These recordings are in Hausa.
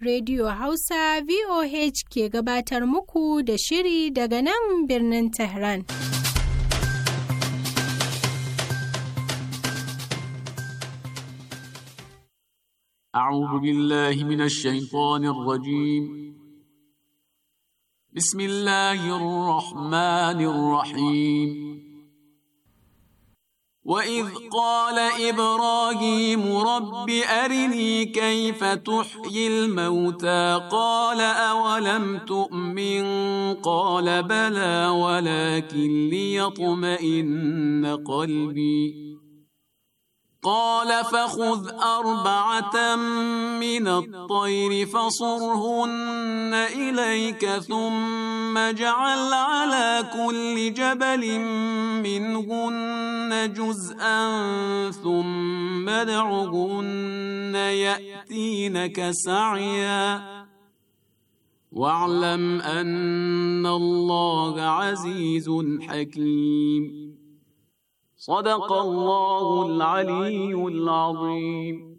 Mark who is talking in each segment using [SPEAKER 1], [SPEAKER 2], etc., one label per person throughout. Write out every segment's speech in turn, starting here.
[SPEAKER 1] Radio Hausa VOH ke gabatar muku da shiri daga nan birnin Tehran.
[SPEAKER 2] أعوذ بالله من الشيطان الرجيم بسم الله الرحمن الرحيم وإذ قال إبراهيم رب أرني كيف تحيي الموتى قال أولم تؤمن قال بلى ولكن ليطمئن قلبي قال فخذ أربعة من الطير فصرهن إليك ثم اجعل على كل جبل منهن جزءا ثم ادعهن يأتينك سعيا واعلم أن الله عزيز حكيم صدق الله العلي العظيم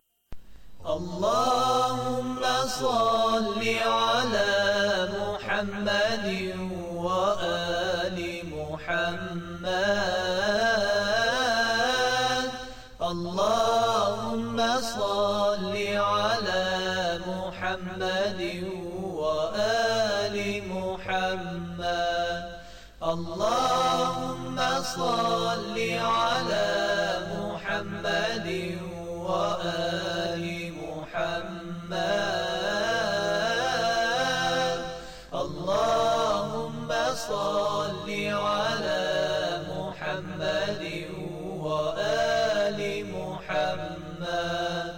[SPEAKER 3] اللهم صل على محمد وآل محمد اللهم صل على محمد وآل محمد اللهم صل على محمد وآل محمد اللهم صل على محمد وآل محمد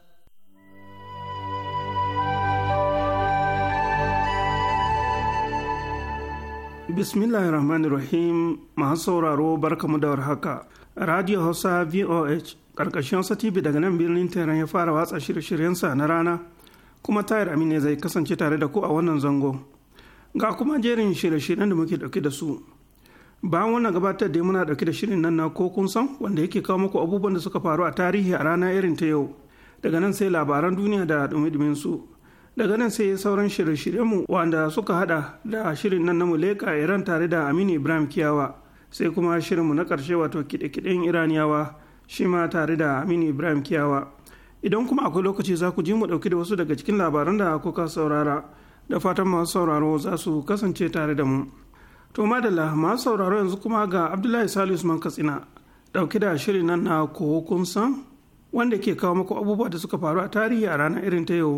[SPEAKER 4] bismillahir rahmanir rahim masu sauraro barkamu da warhaka radio hausa voh karkashin hausa tv daga nan birnin tehran ya fara watsa shirye-shiryensa na rana kuma tayar amine zai kasance tare da ku a wannan zango ga kuma jerin shirye-shiryen da muke dauke da su bayan wannan gabatar da muna dauke da shirin nan na ko kun san wanda yake kawo muku abubuwan da suka faru a tarihi a rana irin ta yau daga nan sai labaran duniya da dumi su daga nan sai sauran shirye-shiryenmu wanda suka hada da shirin nan na muleka iran tare da aminu ibrahim kiyawa sai kuma shirinmu na karshe wato kide-kiden iraniyawa shi ma tare da aminu ibrahim kiyawa idan kuma akwai lokaci za ku ji mu dauki da wasu daga cikin labaran da kuka saurara da fatan masu sauraro za su kasance tare da mu to madalla masu sauraro yanzu kuma ga abdullahi salisu man katsina dauki da shirin nan na ko kun san wanda ke kawo muku abubuwa da suka faru a tarihi a ranar irin ta yau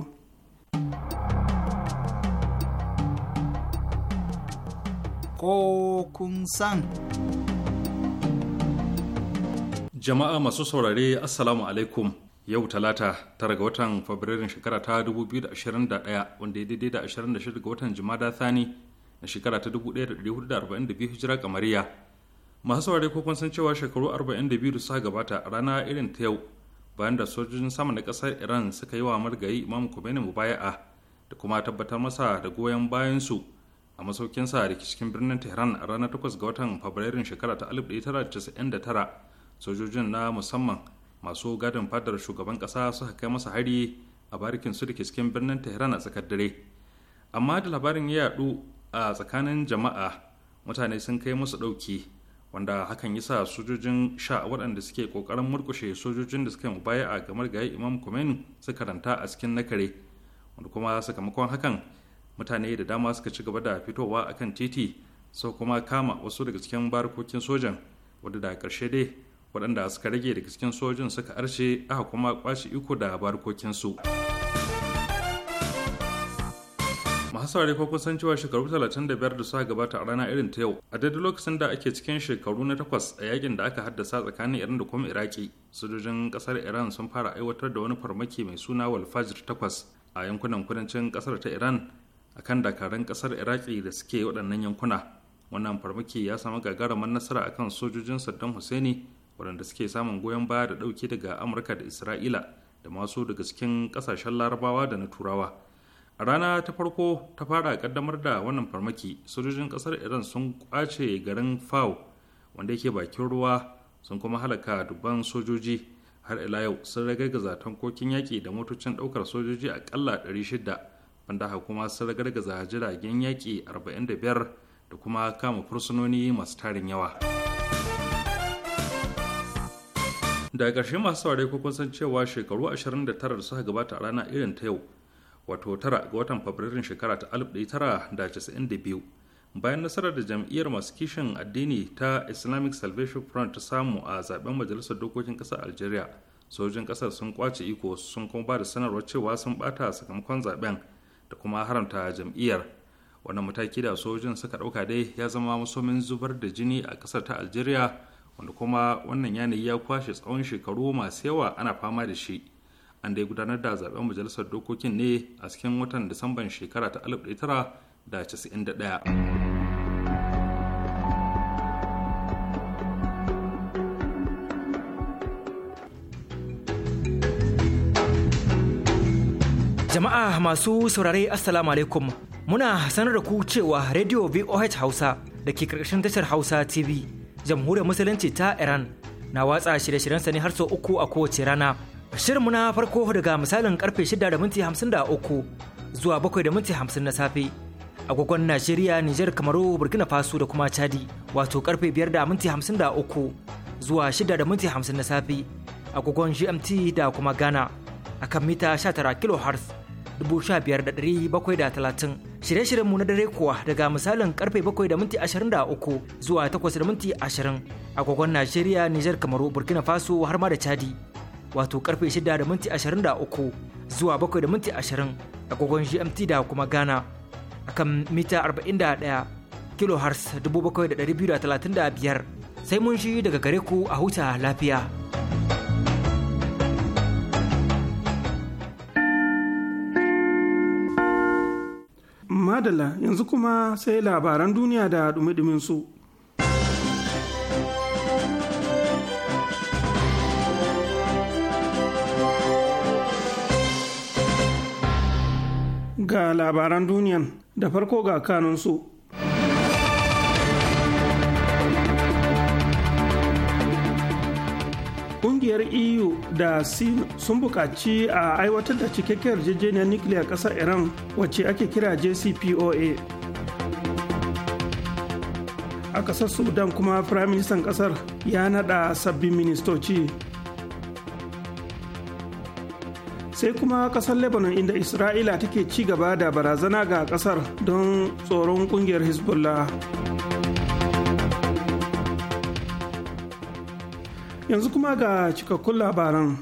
[SPEAKER 5] Ko kun san.
[SPEAKER 6] Jama'a masu saurare Assalamu alaikum yau talata tara ga watan Fabrairun shekara ta 2021 wanda ya daidai da 26 ga watan Jumada Thani na shekara ta 1442 hijira kamariya. Masu saurare ko kun san cewa shekaru 42 da suka gabata a rana irin ta yau bayan da sojojin sama na kasar iran suka yi wa margayi imam khomeini mubaya'a da kuma tabbatar masa da goyon bayansu a masaukinsa da ke cikin birnin tehran a ranar 8 ga watan fabrairun shekara ta 1999 sojojin na musamman masu gadin fadar shugaban kasa suka kai masa hari a barikin su da ke cikin birnin tehran a tsakar dare amma da labarin ya yadu a tsakanin jama'a mutane sun kai musu ɗauki wanda hakan yasa sojojin sha waɗanda suke ƙoƙarin murkushe sojojin da suka mubaya a gamar gayi imam Khomeini suka ranta a cikin nakare wanda kuma sakamakon hakan mutane da dama suka ci gaba da fitowa akan titi sau kuma kama wasu daga cikin barkokin sojan wadda da ƙarshe dai waɗanda suka rage daga cikin sojin suka arshe aka kuma kwashi iko da barkokinsu. masu saurari ko kusan cewa shekaru 35 da suka gabata a rana irin ta yau a daidai lokacin da ake cikin shekaru na takwas a yakin da aka haddasa tsakanin iran da kuma iraki sojojin kasar iran sun fara aiwatar da wani farmaki mai suna walfajir takwas a yankunan kudancin kasar ta iran akan dakarun kasar iraki da suke waɗannan yankuna wannan farmaki ya samu gagarumar nasara akan sojojin saddam husaini waɗanda suke samun goyon baya da ɗauki daga amurka da isra'ila da masu daga cikin ƙasashen larabawa da na turawa a rana ta farko ta fara kaddamar da wannan farmaki sojojin kasar iran sun kwace garin fao wanda yake bakin ruwa sun kuma halaka dubban sojoji har ila yau sun ragagaza tankokin yaƙi da motocin ɗaukar sojoji akalla 600 wanda haka kuma sun ragargaza jiragen yaƙi 45 da kuma kama fursunoni masu tarin yawa daga ƙarshe masu saurare ko kun san cewa shekaru 29 da suka gabata a rana irin ta yau wato tara ga watan fabrairun shekara ta 1992 bayan nasarar da jam'iyyar masu kishin addini ta islamic salvation front ta samu a zaben majalisar dokokin ƙasar algeria sojin ƙasar sun kwace iko sun kuma ba da sanarwar cewa sun bata sakamakon zaben da kuma haramta jam'iyyar wannan mataki da sojin suka ɗauka dai ya zama masomin zubar da jini a ƙasar ta algeria wanda kuma wannan yanayi ya kwashe tsawon shekaru masu yawa ana fama da shi an dai gudanar da zaben majalisar dokokin ne a cikin watan disamban shekara ta 1991
[SPEAKER 5] Jama'a masu saurare Assalamu alaikum muna sanar da ku cewa Radio VOH Hausa da ke karkashin tashar Hausa TV jamhuriyar musulunci ta Iran na watsa shirye-shiryensa ne har sau uku a kowace rana. Shirinmu na farko daga misalin karfe 6 da minti 53 zuwa 7 da minti 50 na safe. Agogon Najeriya, Nijar, Kamaru, Burkina Faso da kuma Chadi wato karfe 5 da minti 53 zuwa 6 da minti 50 na safe. Agogon GMT da kuma Ghana akan mita 19 kHz 15730 shirye-shiryenmu na dare kuwa daga misalin karfe 7 da minti 23 zuwa 8 da minti 20 agogon Najeriya, Nijar, Kamaru, Burkina Faso har ma da Chadi. Wato karfe 6 da minti 23 zuwa 7 da minti 20 agogon GMT da kuma Ghana. Akan mita 41 kilohertz 7235 sai mun shi daga gare ku a huta lafiya.
[SPEAKER 4] madala yanzu kuma sai labaran duniya da dumi su. ga labaran duniyan da farko ga kanunsu kungiyar eu da sin sun buƙaci a aiwatar da cikakkiyar yarjejeniyar nukiliyar ƙasar iran wacce ake kira jcpoa a ƙasar sudan kuma firayim ministan ƙasar ya naɗa sabbin ministoci sai kuma ƙasar lebanon inda isra'ila take ci gaba da barazana ga ƙasar don tsoron ƙungiyar hezbollah yanzu kuma ga cikakkun labaran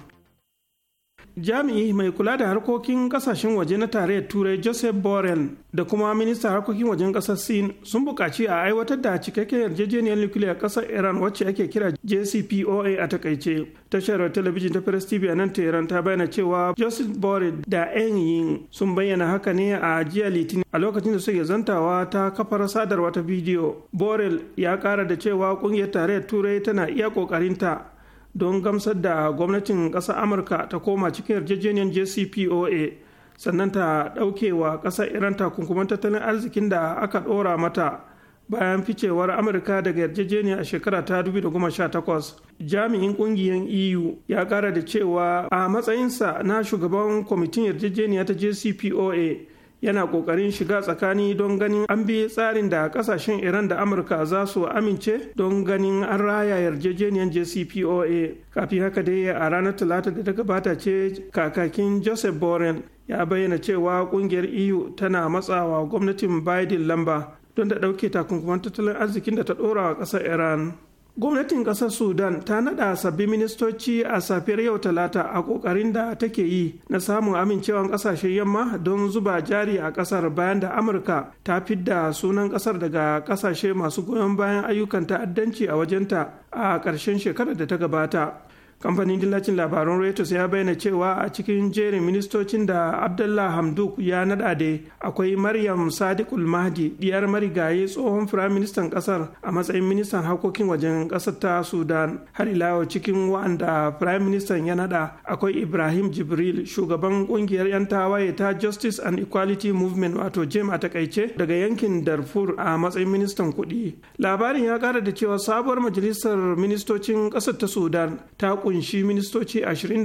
[SPEAKER 4] jami'i mai kula da harkokin kasashen waje na tarayyar turai joseph borrell da kuma ministan harkokin wajen kasar sin sun buƙaci a aiwatar da cikakken yarjejeniyar nukiliyar kasar iran wacce ake kira jcpoa a takaice tashar talabijin ta press tv a nan tehran ta bayyana cewa joseph borrell da yan yin sun bayyana haka ne a jiya litinin a lokacin da suke zantawa ta kafar sadarwa ta bidiyo borrell ya kara da cewa kungiyar tarayyar turai tana iya kokarinta don gamsar da gwamnatin ƙasar amurka ta koma cikin yarjejeniyar jcpoa sannan ta ɗauke wa ƙasar iran takunkuman tattalin arzikin da aka ɗora mata bayan ficewar amurka daga yarjejeniya a shekara ta 2018 jami'in ƙungiyar eu ya ƙara da cewa a matsayinsa na shugaban kwamitin yarjejeniya ta jcpoa yana kokarin shiga tsakani don ganin an bi tsarin da kasashen iran da amurka za su amince don ganin an raya yarjejeniyar jcpoa kafin haka dai a ranar talata da ta gabata ce kakakin joseph borrell ya bayyana cewa kungiyar eu tana matsawa gwamnatin biden lamba don da ɗauke takunkuman tattalin arzikin da ta ɗora wa ƙasar iran gwamnatin kasar sudan ta nada sabbin ministoci a safiyar yau talata a kokarin da take yi na samun amincewan kasashen yamma don zuba jari a kasar bayan da amurka ta fidda sunan kasar daga kasashe masu goyon bayan ayyukan ta'addanci a wajenta a ƙarshen shekarar da ta gabata kamfanin dillacin labaran reuters ya bayyana cewa a cikin jerin ministocin da abdullah hamduk ya nada da akwai maryam sadiqul mahdi diyar marigayi tsohon firaministan kasar a matsayin ministan harkokin wajen kasar ta sudan har ila cikin wa'anda firaministan ya nada akwai ibrahim jibril shugaban kungiyar 'yan tawaye ta justice and equality movement wato jem a takaice daga yankin darfur a matsayin ministan kuɗi labarin ya kara da cewa sabuwar majalisar ministocin kasar ta sudan ta kunshi ministoci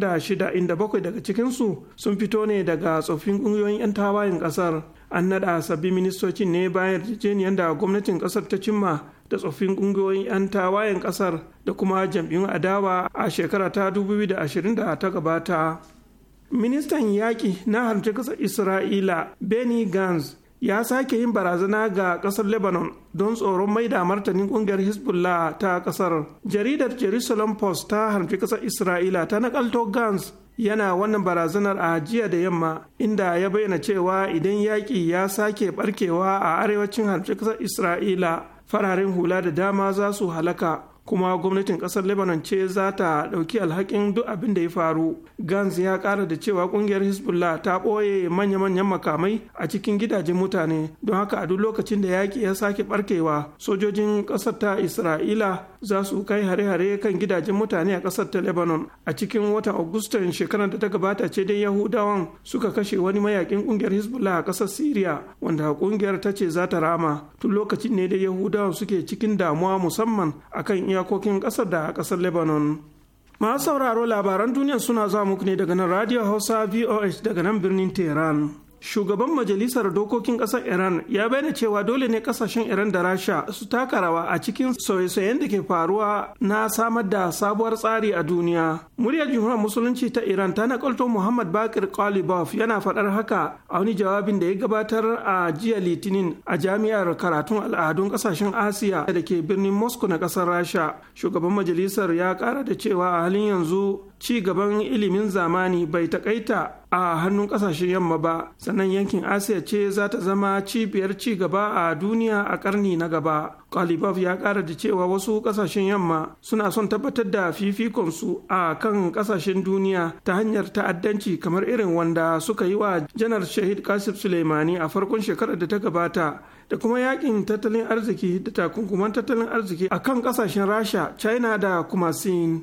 [SPEAKER 4] 26 inda bakwai daga cikinsu sun fito ne daga tsoffin ƙungiyoyin 'yan tawayen ƙasar an naɗa sabbin ministocin ne bayan yarjejeniyar da gwamnatin ƙasar ta cimma da tsoffin ƙungiyoyin 'yan tawayen ƙasar da kuma jam'iyyun adawa a shekara ta 2020 da ta gabata ministan yaƙi na harce ƙasar isra'ila benny gantz ya sake yin barazana ga kasar lebanon don tsoron mai da martanin kungiyar hezbollah ta kasar jaridar jerusalem post ta harfi kasar isra'ila ta nakalto gans yana wannan barazanar a jiya da yamma inda ya bayyana cewa idan yaƙi ya sake barkewa a arewacin harfi kasar isra'ila fararen hula da dama za su halaka kuma gwamnatin kasar lebanon ce za ta ɗauki alhakin duk abin da ya faru gans ya ƙara da cewa ƙungiyar hezbollah ta ɓoye manya-manyan makamai a cikin gidajen mutane don haka a duk lokacin da yaƙi ya sake ɓarkewa sojojin ƙasar ta isra'ila za su kai hare-hare kan gidajen mutane a ƙasar ta lebanon a cikin watan agustan shekarar da ta gabata ce dai yahudawan suka kashe wani mayakin ƙungiyar hezbollah a ƙasar syria wanda ƙungiyar ta ce za ta rama tun lokacin ne da yahudawan suke cikin damuwa musamman akan iyakokin ƙasar da ƙasar lebanon masu sauraro labaran duniya suna zuwa muku ne daga nan radio hausa voh daga nan birnin tehran shugaban majalisar dokokin ƙasar iran ya bayyana cewa dole ne ƙasashen iran da rasha su taka rawa a cikin sauye-sauyen da ke faruwa na samar da sabuwar tsari a duniya muryar jumhuriyar musulunci ta iran ta nakalto muhammad bakir kalibov yana faɗar haka a wani jawabin da ya gabatar a jiya litinin a jami'ar karatun al'adun ƙasashen asiya da ke birnin moscow na ƙasar rasha shugaban majalisar ya ƙara da cewa a halin yanzu ci gaban ilimin zamani bai takaita a hannun kasashen yamma ba sannan yankin asiya ce za ta zama cibiyar ci gaba a duniya a karni na gaba kalibov ya kara da cewa wasu kasashen yamma suna son tabbatar da fifikonsu a kan kasashen duniya ta hanyar ta'addanci kamar irin wanda suka yi wa janar shahid kasif suleimani a farkon shekarar da ta gabata da kuma yakin tattalin arziki da takunkuman tattalin arziki a kan kasashen rasha china da kuma sin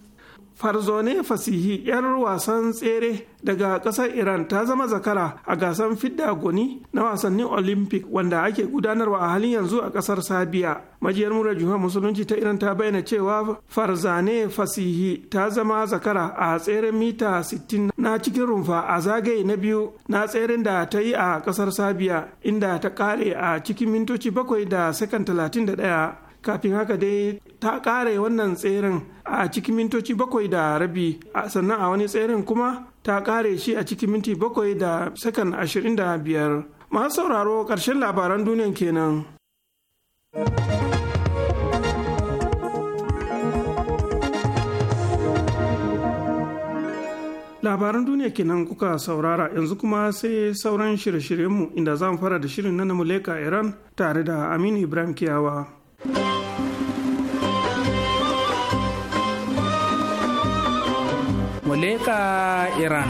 [SPEAKER 4] farzone fasihi 'yar wasan tsere daga kasar iran ta zama zakara a gasar fidda goni na wasannin olympic wanda ake gudanarwa a halin yanzu a kasar sabiya majiyar murar juhar musulunci ta iran ta bayyana cewa farzane fasihi ta zama zakara a tseren mita 60 na cikin rumfa a zagaye na biyu na tseren da ta yi a kasar sabiya inda ta kare a cikin mintoci bakwai da sakan 31 kafin haka dai ta kare wannan tseren a cikin mintoci bakwai da rabi sannan a wani tseren kuma ta kare shi a cikin minti bakwai da sakan ashirin da biyar masu sauraro ƙarshen labaran duniyan kenan. labaran duniya kenan kuka saurara yanzu kuma sai sauran shirye-shiryenmu inda za mu fara da shirin na muleka iran tare da aminu ibrahim kiyawa
[SPEAKER 7] muleka iran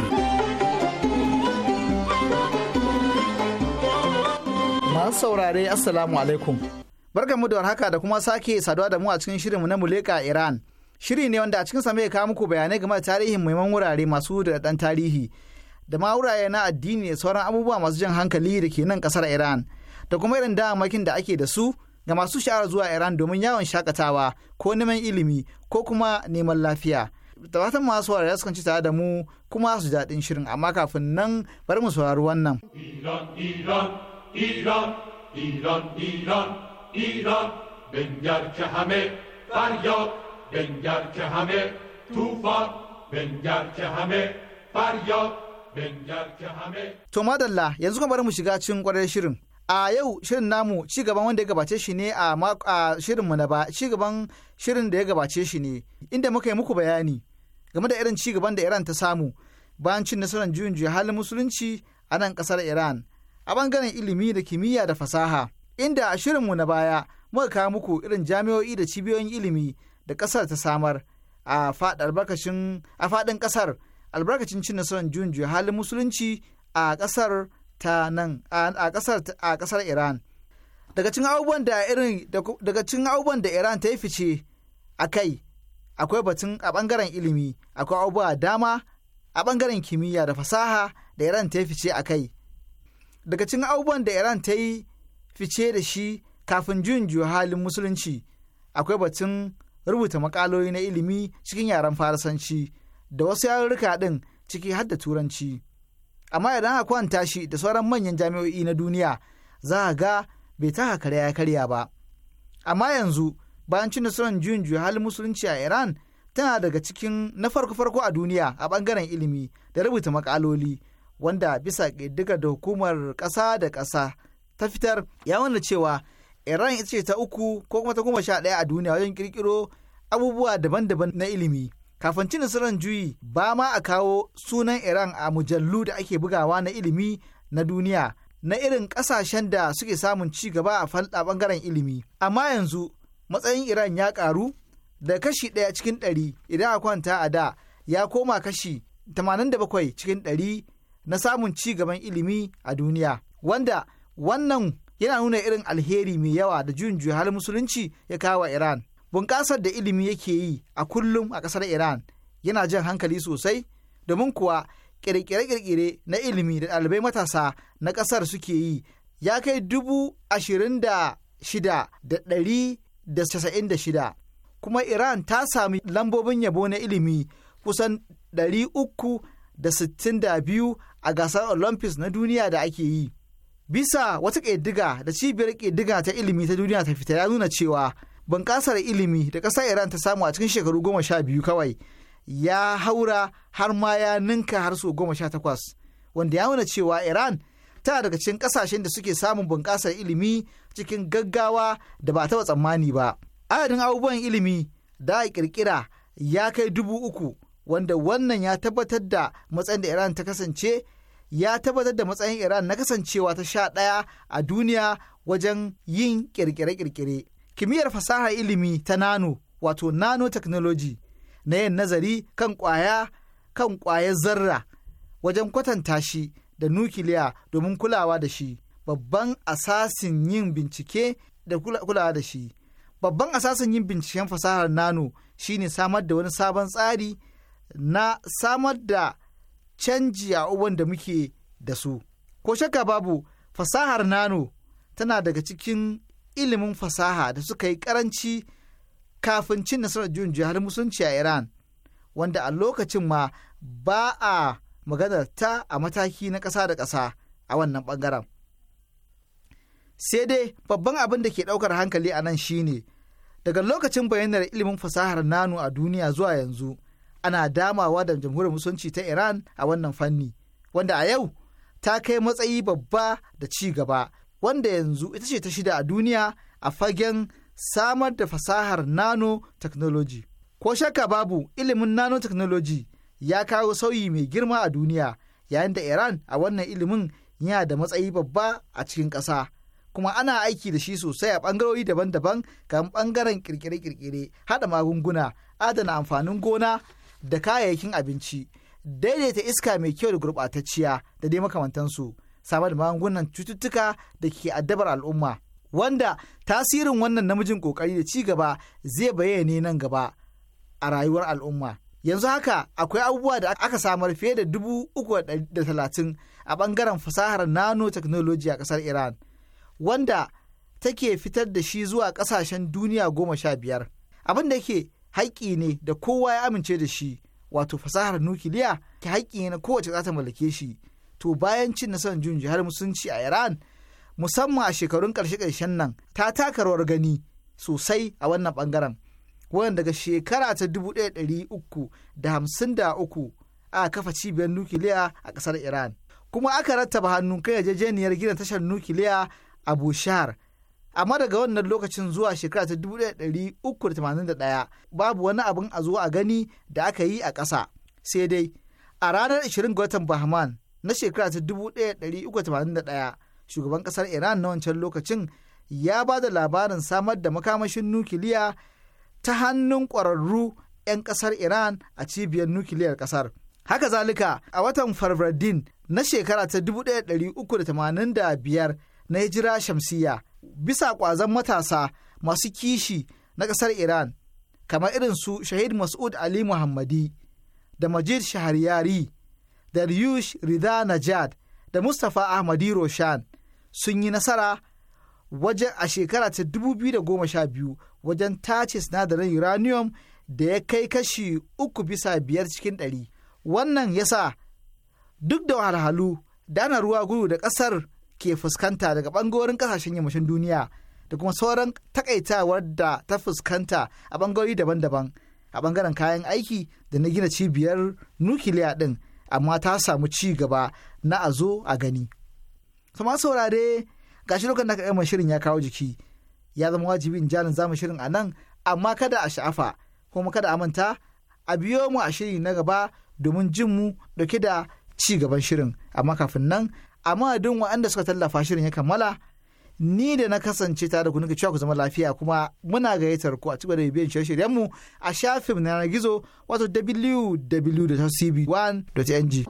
[SPEAKER 8] masu saurare assalamu alaikum barkanmu da warhaka da kuma sake saduwa da mu a cikin shirinmu na muleka iran shiri ne wanda a cikin mai kawo muku bayanai game da tarihin muhimman wurare masu da dan tarihi da ma wurare na addini da sauran abubuwa masu jan hankali da ke nan kasar iran da kuma irin damamakin da ake da su ga masu sha'awar zuwa iran domin yawon shakatawa ko neman ilimi ko kuma neman lafiya da fatan masu saurare su ci tare da mu kuma su daɗin shirin amma kafin nan bari mu saurari wannan.
[SPEAKER 9] Iran, Iran, Iran, Iran, Iran, Iran, بنگر که همه فریاد بنگر که همه توفان بنگر که همه فریاد بنگر که همه
[SPEAKER 8] To madalla yanzu kuma bari mu shiga cikin kwarar shirin. A yau shirin namu ci gaban wanda ya gabace shi ne a shirinmu na ba ci gaban shirin da ya gabace shi ne inda muka yi muku bayani game da irin ci gaban da Iran ta samu bayan cin nasarar juyin juya halin musulunci a nan kasar Iran a bangaren ilimi da kimiyya da fasaha inda a shirinmu na baya muka kawo muku irin jami'o'i da cibiyoyin ilimi da kasar ta samar a faɗin kasar albarkacin cin nasarar juyin juya halin musulunci a kasar ta nan a kasar a kasar Iran daga cikin abubuwan da irin daga cikin abubuwan da Iran ta yi fice a kai akwai batun a bangaren ilimi akwai abubuwa dama a bangaren kimiyya da fasaha da Iran ta yi fice a kai daga cikin abubuwan da Iran ta yi fice da shi kafin juyin juya halin musulunci akwai batun rubuta makaloli na ilimi cikin yaren farasanci da wasu yarurruka ɗin ciki har da turanci amma idan aka kwanta shi da sauran manyan jami'o'i na duniya za a ga bai taka karya ya karya ba amma yanzu bayan cin nasarar juyin juya halin musulunci a iran tana daga cikin na farko-farko a duniya a bangaren ilimi da rubuta makaloli wanda bisa ƙiddigar da hukumar ƙasa da ƙasa ta fitar ya wanda cewa iran ita ce ta uku ko kuma ta goma sha ɗaya a duniya wajen ƙirƙiro abubuwa daban-daban na ilimi kafin cin nasarar juyi ba ma a kawo sunan iran a mujallu da ake bugawa na ilimi na duniya na irin ƙasashen da suke samun ci gaba a falɗa bangaren ilimi amma yanzu matsayin iran ya ƙaru da kashi ɗaya cikin ɗari idan a kwanta a da ya koma kashi 87 cikin ɗari na samun ci gaban ilimi a duniya wanda wannan yana nuna irin alheri mai yawa da juyin juya halin musulunci ya kawo wa iran bunƙasar da ilimi yake yi a kullum a ƙasar iran yana jan hankali sosai domin kuwa ƙirƙire-ƙirƙire na ilimi da ɗalibai matasa na ƙasar suke yi ya kai dubu ashirin da shida da ɗari da casa'in da shida kuma Iran ta sami lambobin yabo na ilimi kusan 362 a gasar Olympics na duniya da ake yi. Bisa wata ƙiddiga da cibiyar ƙiddiga ta ilimi ta duniya ta fita ya nuna cewa bunƙasar ilimi da ƙasar Iran ta samu a cikin shekaru goma sha biyu kawai ya haura har ma ya ninka har so goma sha takwas wanda ya nuna cewa Iran tana daga cikin ƙasashen da suke samun bunƙasar ilimi cikin gaggawa da ba taɓa tsammani ba. adadin abubuwan ilimi da a kirkira ya kai dubu uku wanda wannan ya tabbatar da matsayin da iran ta kasance ya tabbatar da matsayin iran na kasancewa ta sha ɗaya a duniya wajen yin kirkire-kirkire kimiyyar fasahar ilimi ta nano wato nanotechnology na yin nazari kan kwaya kan kwayar zarra wajen kwatanta shi da nukiliya domin kulawa da shi babban asasin yin bincike da kulawa da shi babban asasin yin binciken fasahar nano shine samar da wani sabon tsari na samar da canji a abubuwan da muke da su ko shakka babu fasahar nano tana daga cikin ilimin fasaha da suka yi karanci kafin cin nasarar juyin jihar musulunci a iran wanda a lokacin ma ba a maganar ta a mataki na ƙasa da ƙasa a wannan ɓangaren sai dai babban abin da ke ɗaukar hankali a nan shine daga lokacin bayanar ilimin fasahar nano a duniya zuwa yanzu ana damawa da jamhuriyar musulunci ta iran a wannan fanni wanda a yau ta kai matsayi babba da ci gaba wanda yanzu ita ce ta shida a duniya a fagen samar da fasahar nano technology ko shakka babu ilimin nano technology ya kawo sauyi mai girma a duniya yayin da iran a wannan ilimin yana da matsayi babba a cikin ƙasa. kuma ana aiki da shi sosai a ɓangarori daban-daban kan ɓangaren kirkire-kirkire haɗa magunguna adana amfanin gona da kayayyakin abinci daidaita iska mai kyau da gurɓatacciya da dai makamantansu samar da magungunan cututtuka da ke addabar al'umma wanda tasirin wannan namijin ƙoƙari da ci gaba zai bayyane nan gaba a rayuwar al'umma yanzu haka akwai abubuwa da aka samar fiye da dubu uku da talatin a ɓangaren fasahar nanotechnology a ƙasar iran wanda take fitar da shi zuwa ƙasashen duniya goma sha biyar abin da yake haƙƙi ne da kowa ya amince da shi wato fasahar nukiliya ke haƙƙi ne na kowace za ta mallake shi to bayan cin nasarar jun jihar musulunci a iran musamman a shekarun ƙarshe ƙarshen nan ta taka rawar gani sosai a wannan ɓangaren wanda daga shekara ta dubu ɗaya ɗari uku da hamsin da uku aka kafa cibiyar nukiliya a ƙasar iran kuma aka rattaba hannun kai yarjejeniyar gina tashar nukiliya Abu Shahar. Amma daga wannan lokacin zuwa shekara ta 1381 babu wani abin a zuwa a gani da aka yi a ƙasa. Sai dai a ranar 20 ga watan Bahman na shekara ta 1381 shugaban ƙasar Iran na wancan lokacin ya ba da labarin samar da makamashin nukiliya ta hannun ƙwararru 'yan ƙasar Iran a cibiyar nukiliyar ƙasar. Haka zalika a watan Farvardin na shekara ta 1385 na hijira shamsiya bisa ƙwazon matasa masu kishi na ƙasar Iran kamar irin su Shahid Mas'ud Ali Muhammadi da Majid Shahariyari da Ryush Rida Najad da Mustapha Ahmadi Roshan sun yi nasara wajen a shekara ta 2012 wajen tace sinadarin uranium da ya kai kashi uku bisa biyar cikin ɗari. Wannan ya sa duk da wahalhalu da ana ruwa gudu da ƙasar ke fuskanta daga ɓangarorin ƙasashen yammacin duniya da kuma sauran takaitawar da ta fuskanta a ɓangarori daban-daban a ɓangaren kayan aiki da na gina cibiyar nukiliya ɗin amma ta samu ci gaba na a zo a gani. Sama saurare gashi lokacin da aka gama shirin ya kawo jiki ya zama wajibi in jalin zamu shirin a nan amma kada a sha'afa kuma kada a manta a biyo mu a shiri na gaba domin jin mu dauke da ci gaban shirin amma kafin nan a madadin waɗanda suka tallafa shirin ya kammala ni da na kasance tare da ku nika cewa ku zama lafiya kuma muna gayyatar ku a cikin da bibiyan shirye-shiryen mu a shafin na yanar gizo wato www.cb1.ng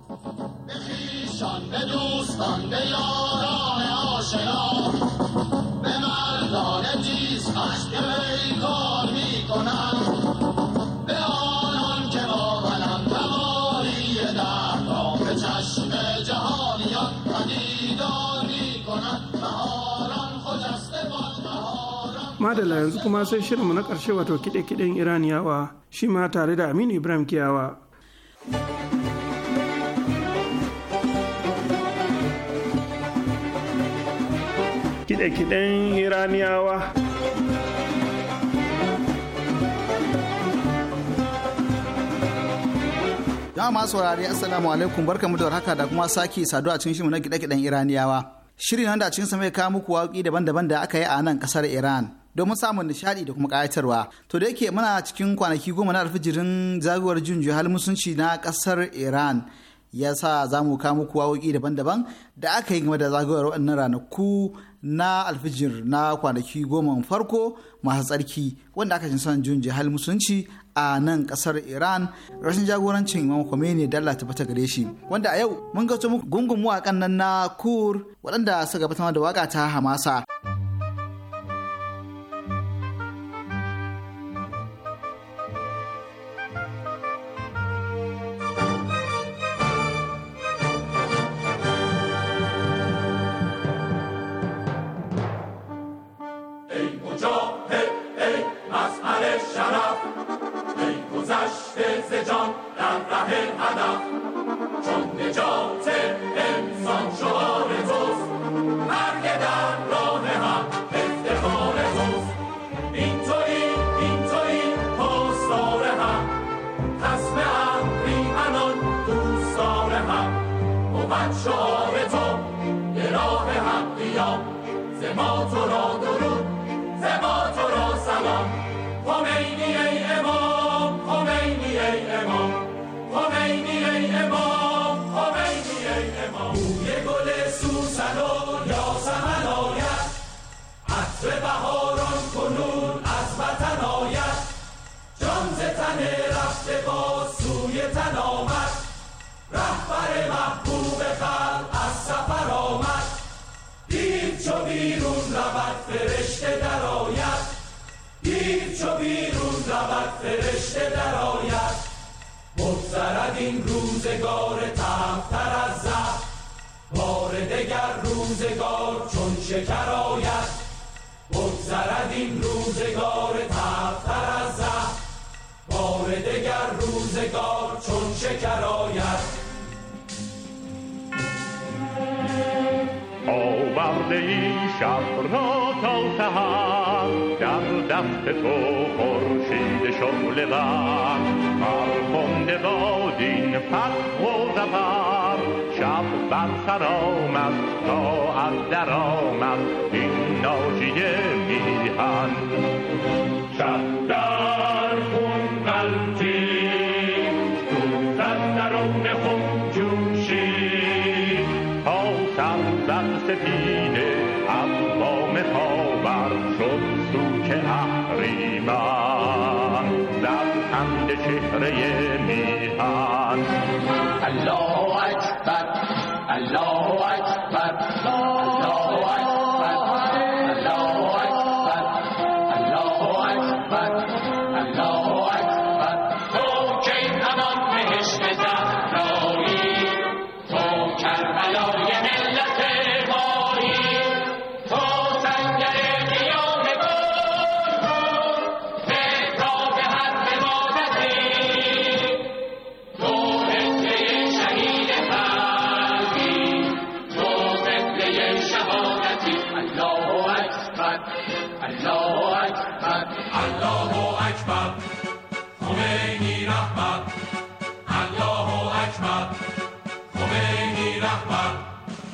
[SPEAKER 4] madala yanzu kuma sai shirinmu na ƙarshe wato kiɗe-kiɗen iraniyawa shi ma tare da aminu ibrahim kiyawa kiɗe-kiɗen iraniyawa
[SPEAKER 8] jama'a masu saurari assalamu alaikum barkamu da warhaka da kuma sake saduwa a cikin shirin na kiɗe-kiɗen iraniyawa shirin wanda a cikin sa mai kawo muku waƙi daban-daban da aka yi a nan ƙasar iran domin samun nishadi da kuma ƙayatarwa to da yake muna cikin kwanaki goma na alfijirin zagayowar jin hal musunci na ƙasar iran ya sa za mu kawo muku waƙoƙi daban-daban da aka yi game da zagayowar waɗannan ranaku na alfijir na kwanaki goma farko masu tsarki wanda aka jin son jin hal musunci a nan ƙasar iran rashin jagorancin imam khomeini da allah tabbata gare shi wanda a yau mun gato muku gungun mawaƙan nan na kur waɗanda suka gabatar da waƙa ta hamasa.
[SPEAKER 3] فرشته در آید بگذرد این روزگار تفتر از زهر بار دگر روزگار چون شکر آید بگذرد این روزگار تفتر از زهر بار دگر روزگار چون شکر آید
[SPEAKER 7] آورده این شب را تا سهر در دست تو خورشید شعله ور فرخنده باد این فتح و زفر شب بر سر آمد تا از در آمد این ناجیه میهن شب در خون قلتی دوزد درون خون جوشی تا سر زد سپیده از بام خاور شد سوک اهریمن زد خند چهره میهن
[SPEAKER 3] الله اکبر الله اکبر الله اکبر الله اکبر الله اکبر الله اکبر تو کی همان بهشت زهرایی تو کربلای ملت مایی تو سنگر قیام گل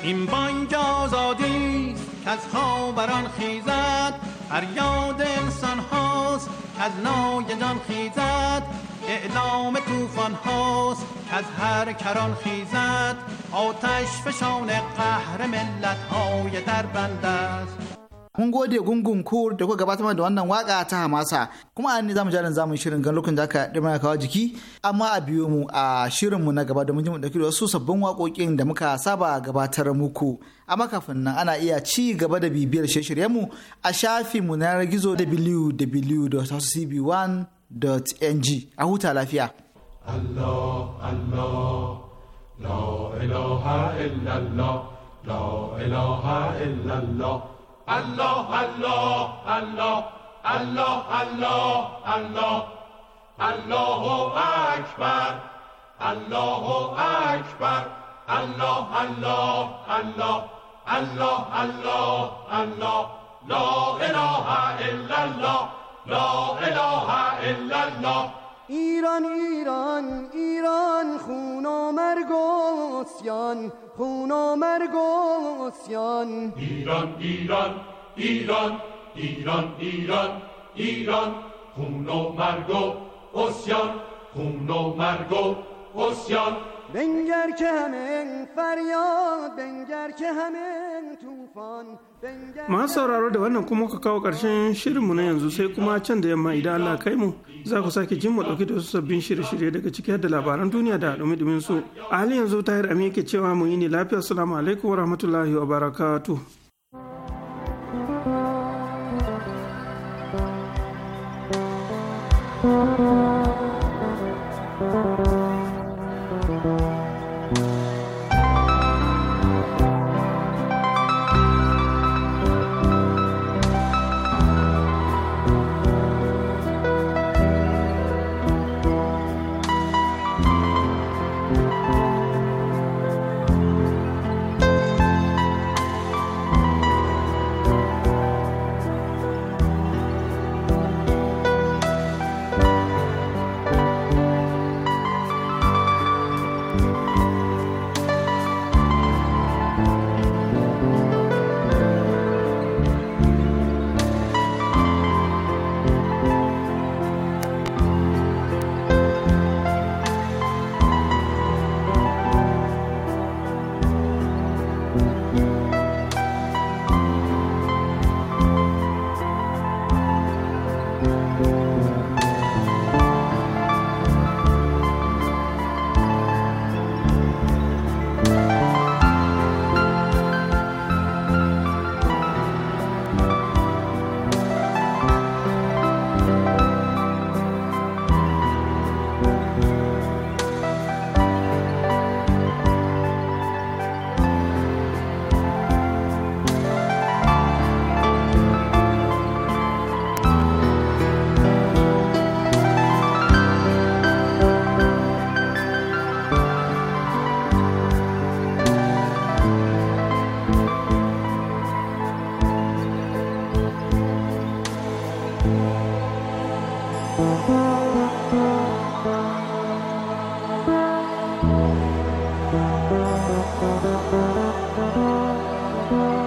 [SPEAKER 10] این بانگ آزادی که از خاوران خیزد فریاد انسان هاست که از نای جان خیزد اعلام توفان هاست که از هر کران خیزد آتش فشان قهر ملت های در بند است
[SPEAKER 8] mun gode gungun kur da kuka gabatar da wannan waka ta hamasa kuma an ne zamu jarin zamu shirin gan lokacin da aka dima kawo jiki amma a biyo mu a shirin mu na gaba da mun ji mu dauki da wasu sabbin waƙoƙin da muka saba gabatar muku amma kafin nan ana iya ci gaba da bibiyar shirye mu a shafin mu na gizo www.cb1.ng a huta lafiya
[SPEAKER 9] الله الله لا إله إلا الله لا إله إلا الله الله الله الله الله الله الله الله أكبر الله أكبر الله الله الله الله الله الله لا إله إلا الله لا إله إلا الله
[SPEAKER 11] ایران ایران ایران خون و مرگ و اسیان خون و مرگ و اسیان
[SPEAKER 9] ایران ایران ایران ایران ایران ایران خون و مرگ و اسیان خون و مرگ و اسیان
[SPEAKER 11] بنگر که همه فریاد بنگر که همه توفان بنگر
[SPEAKER 4] masu sauraro da wannan kuma ka kawo ƙarshen shirinmu na yanzu sai kuma can da yamma idan Allah kai mu za ku sake jin mu ɗauki da wasu sabbin shirye-shirye daga ciki da labaran duniya da dumi su a halin yanzu tahir amin yake cewa mu yi ne lafiya assalamu alaikum wa rahmatullahi wa barakatuh
[SPEAKER 11] Thank you.